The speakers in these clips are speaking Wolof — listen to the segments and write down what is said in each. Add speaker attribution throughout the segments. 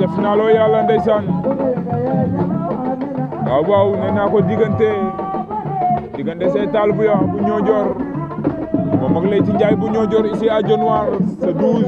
Speaker 1: ca finalo yàlla ndeysaan waaw waaw nee naa ko diggante diggante Seetal bu ya bu Ñoojoor moom ak Leyti Ndiaye bu Ñoojoor ici à Dionewar ce 12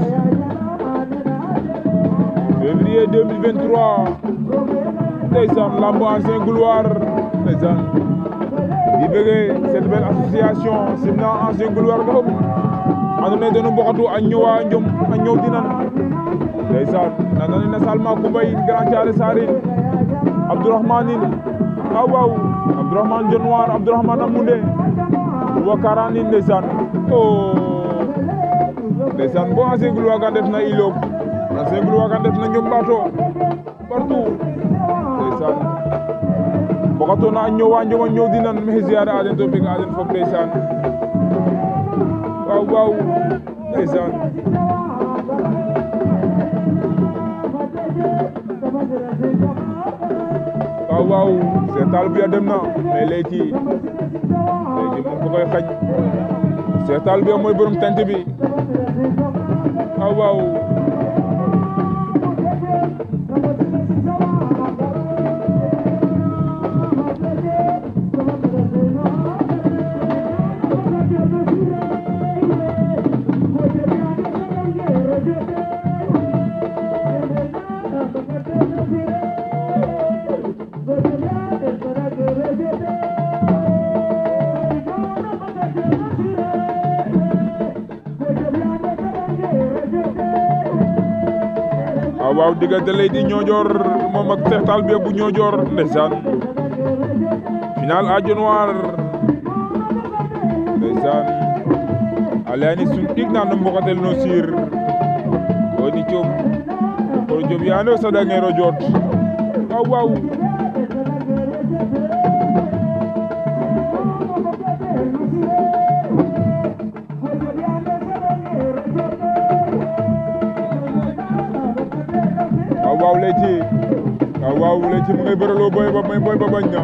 Speaker 1: février 2023 ndeysaan lamb ancien gloire ndeysaan di bëggee cette belle association simna ancien gloire ɗo andoona yee den o mboxatu a ñowa njom a ñoowtinan ndeysaan nanane na Salma Coumba in Grand Thiaré Sarr in Abdourahmane in waaw waaw Abdourahmane Dionewar Abdourahmane a Moundé Wakaran in ndeysaan o ndeysaan bo ancien gloire ga ndef na Iloob ancien gloire ga ndef na Njom Ɓaato partout ndeysaan mboxatoona a ñoowa njom a ñoowdinan maxey ziare a den to beg a den fop ndeysaan waaw waaw ndeysaan waaw waaw Seetal bu ya dem na mais Leyti Leyti moom ko koy xañ Seetal bu ya mooy borom tent bi waaw waaw waaw waaw diggante Leyti Ñoojoor moom ak Seetal bi bu Ñoojoor ndeysaan final à Dionewar ndeysaan a leyani sun ɗig na no mbokatel no siir ko ni coom ko job yaano saɗangero joot waaw waaw waaw waaw Leyti waaw waaw Leyti mu ngay bëraloo boy ba boy ba bañ na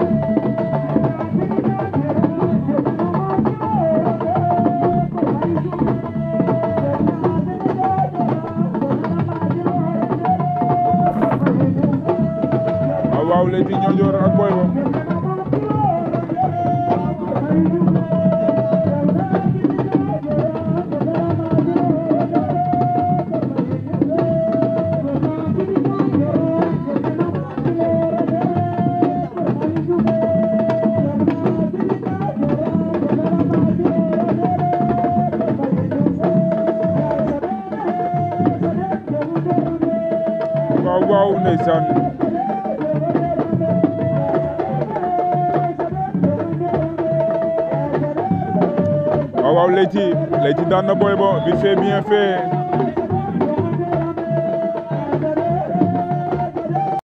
Speaker 1: waaw waaw Leyti Ñoojoor ak boy ba waaw waaw ndeysaan waaw waaw Leyti Leyti daan na boy ba vite fait bien fait